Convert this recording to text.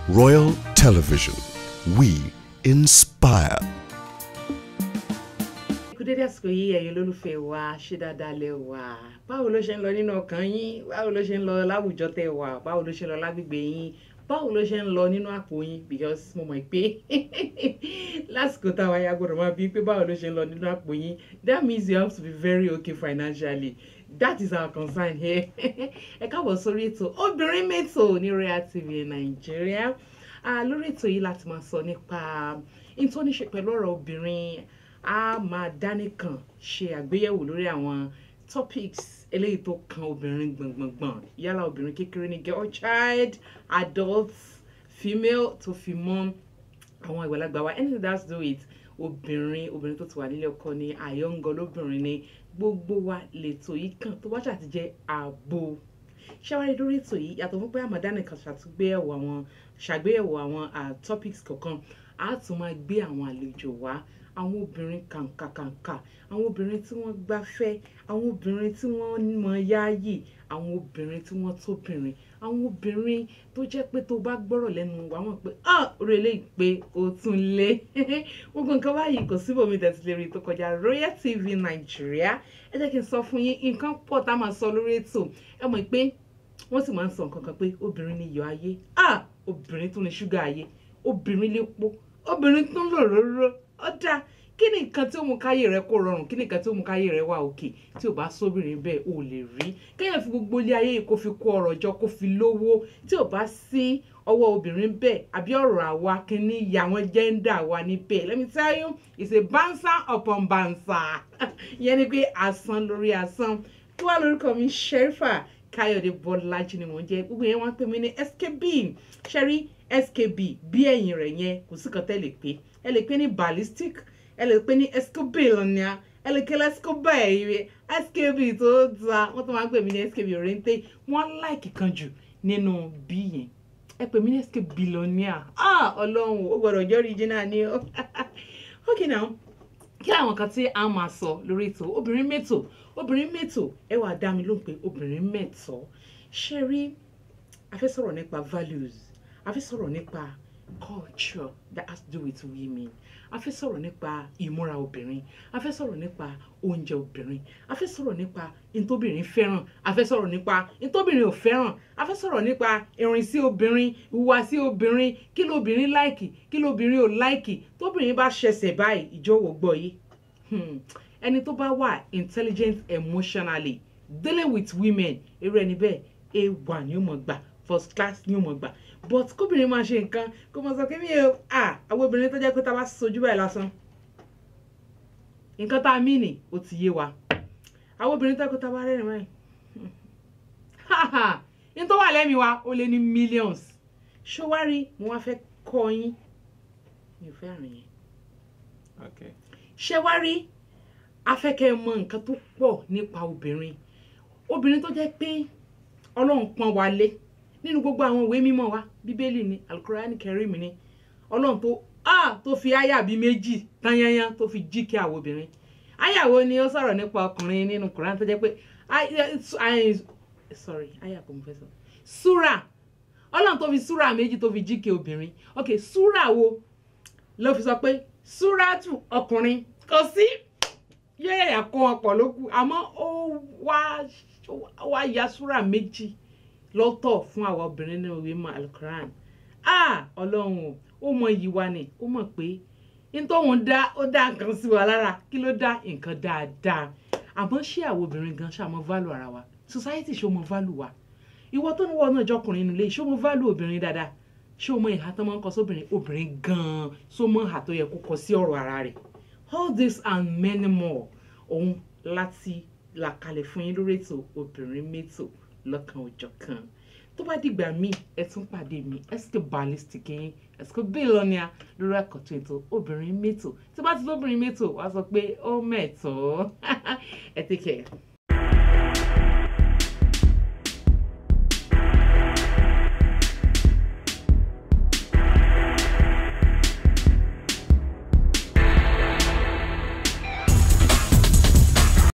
Royal Television. We inspire. kú dédé àsìkò yìí ẹ̀yin olólùfẹ́ wa ṣé dáadáa lẹ wà báwo ló ṣe ń lọ nínú ọkàn yín báwo ló ṣe ń lọ láwùjọ tẹ wà báwo ló ṣe ń lọ lágbègbè yín báwo ló ṣe ń lọ nínú àpò yín because mo mọ̀ pé lásìkò táwa ya gbọ́dọ̀ máa bí pé báwo ló ṣe ń lọ nínú àpò yín that means you have to be very okay financially that is our concern here ẹ káàbọ̀ sórí ètò obìnrin mẹ́tò ní Royal TV Nàìjíríà lórí ètò yìí láti máa sọ nípa ìtọ́níṣe pẹ̀lú ọ̀rọ̀ obìnrin a máa dánìkan ṣe àgbéyẹ̀wò lórí àwọn topics eléyìí tó kan obìnrin gbọ̀ngbọ̀ngbọ̀n yálà obìnrin kékeré ní girl child adult female tó fi mọ́ àwọn àgbàlagbà wa anything that has to do with obìnrin obìnrin tó ti wà nílé ọkọ ni àyọ̀ǹgọ̀ lóbìnrin ni gbogbo wa lètò yìí kan tó bá ṣàti jẹ́ ààbò ṣáwárí lórí ètò yìí yàtọ̀ fún pé àmọ̀dánì kan ṣàtúgbéyẹ̀wò àwọn ṣàgbéyẹ̀wò àwọn topics kọ̀ọ̀kan a tún máa gbé àwọn àlejò wá àwọn obìnrin kàǹkàkàǹkà àwọn obìnrin tí wọ́n gbáfẹ́ àwọn obìnrin tí wọ́n mọ yáàyè àwọn obìnrin tí wọ́n tóbìnrin àwọn obìnrin tó jẹ́ pé tó bá gbọ́rọ̀ lẹ́nu wa mọ̀ pé ah orí eléyìí pé o tún lé gbogbo nǹkan báyìí kò síbòmí tẹ̀sí lè rí tó kọjá Royal TV Nàìjíríà ẹ jẹ́ kí n sọ fún yín nǹkan pọ̀ tá a máa sọ lórí ètò ẹ mọ̀ pé wọ́n sì máa ń sọ nǹkan kan pé obìnrin ni iyọ̀ ayé ah obìnrin tún ni ṣúgà ayé obìnrin lépo obìnrin tún lòróró ó dáa kí ni nǹkan tí ó mú káyé rẹ kó rọrùn kí ni nǹkan tí ó mú káyé rẹ wà òkè tí ò bá sóbìnrin bẹ́ẹ̀ ò lè rí kéèyàn fi gbogbo ilé ayé yìí kó fi kó ọrọ̀ jọ kó fi lówó tí ò bá sí ọwọ́ obìnrin bẹ́ẹ̀ àbí ọ̀rọ̀ àwa kìíní ìyá àwọn jẹ́ńdà wa níbẹ̀ let me tell you it's a bansa upon bansa ìyẹn ni pé asán lórí asán tí wàá lórúkọ mi Sherifa Káyọ̀dé Bọ́lájí ni mò ń jẹ́ gbogbo yẹn wọ́n pè mí ní skb ṣẹ́rí skb bí ẹ̀yìn rẹ̀ yẹn kò sí kan tẹ́ lè pé ẹ lè pè ní ballistic ẹ lè pè ní escobilania ẹ lè kí lẹ́sìkọ́bà ẹ̀yẹ skb tó da wọ́n tó máa ń pè mí ní skb òrèǹté wọ́n láìkì kan jù nínú bí yẹn ẹ pè mí ní escobilonia ah ọlọ́run ó gbọ́dọ̀ jẹ́ original ni ó ok now kí àwọn kan tí a máa sọ lórí ètò obìnrin mẹ́tò obìnrin mẹ́tò ẹ wàá dá mi lóhùn pé obìnrin mẹ́tọ́ ṣe rí a fẹ́ sọ̀rọ̀ nípa values a fẹ́ sọ̀rọ̀ nípa culture that has to do with women a fẹ́ sọ̀rọ̀ nípa ìmúra obìnrin a fẹ́ sọ̀rọ̀ nípa oúnjẹ obìnrin a fẹ́ sọ̀rọ̀ nípa ntóbìnrin fẹ́ràn a fẹ́ sọ̀rọ̀ nípa ntóbìnrin ò fẹ́ràn a fẹ́ sọ̀rọ̀ nípa ìrìnsí obìnrin ìhùwàsí obìnrin kí lóbìnrin láìkì kí lóbìnrin ò láìkì tóbìnrin bá ṣẹ̀ṣẹ̀ báyìí ìjọwọ́ gbọ́ yìí ẹni tó bá wà intelligent emotionally dealing with women irú ẹni bẹ́ẹ̀ a wà ní ó mọ̀ gbà first class ní ó mọ̀ gbà but kóbìnrin máa ṣe nǹkan kó máa sọ pé mi ò à àwọn obìnrin tó jẹ́ pé tá a bá sojú báyìí lásán nǹkan tá a mí nì ó ti yé wa àwọn obìnrin tó jẹ́ pé tá a bá rẹ́rìn báyìí ní tó wà lẹ́mìí wa ó lé ní millions ṣọwárí mo wá fẹ́ kọ́ yín mi ò fẹ́ rìn yẹn Okay. ṣé wá rí afẹ́kẹ́ mọ nǹkan tó pọ̀ nípa obìnrin obìnrin tó jẹ́ pé ọlọ́run pọ́n wa lé nínú gbogbo àwọn ìwé mímọ́ wa bíbélì ni alukurani kẹrìm ni ọlọ́run tó ah tó fi àyà bíi méjì tanyanyan tó fi jí kí àwọn obìnrin àyà wo ni ó sọ̀rọ̀ nípa ọkùnrin nínú kuran tó jẹ́ pé sorry àyà kò mú fẹ́ sọ súrà ọlọ́run tó fi súrà méjì tó fi jí kí obìnrin ok súrà wo ló fi sọ pé súrátù ọkùnrin kò sí yẹ́yà kó wọn pọ̀ ló kù àmọ́ ó wá wá ya súrà méjì lọ́tọ̀ fún àwa obìnrin ní òwe mọ́ alukoran ah ọlọ́run o ó mọ iyì wa ni ó mọ̀ pé nítòhún dá ó dá nǹkan sí wa lára kí ló dá nǹkan dáadáa àmọ́ ṣé àwọn obìnrin gan ṣàmọ́ válù ara wa society ṣó mọ válù wa ìwọ tó ní wọ́n náà jọkùnrin nílé ṣó mọ válù obìnrin dáadáa ṣé o mọ ìhà tó máa ń kọ sóbìnrin obìnrin gan-an só mọ ìhà tó yẹ kó kọ sí ọ̀rọ̀ ara rẹ̀ all this and many more òun láti là kalẹ̀ fún yín lórí ètò obìnrin mẹ́tò lọ́kan òjọ̀ kan tó bá dìgbà míì ẹ tún pàdé mi ẹsìkè ballistic yín ẹsìkè bílọ́nìà lórí àkọ́tún ètò obìnrin mẹ́tò tí bá ti lóbìnrin mẹ́tò wá sọ pé ó mẹ́tọ́ ẹ take care.